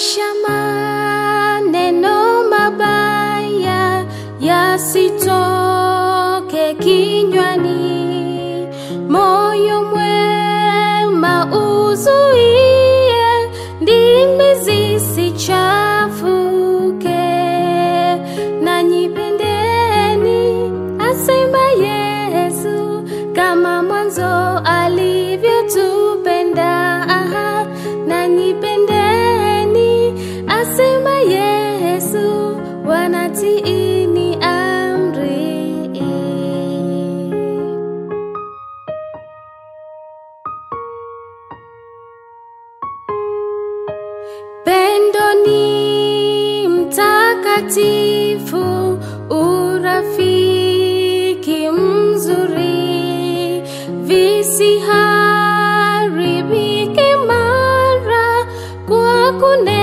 Washa maneno mabaya yasitoke kinywani, moyo mwema uzuie, ndimi zisichafuke. Nanyi pendeni, asema Yesu, kama mwanzo alivyotupenda. Aha, nanyi pendeni, asema Yesu, wanatiini amri. Pendo ni mtakatifu, urafiki mzuri, visiharibike mara kwa kune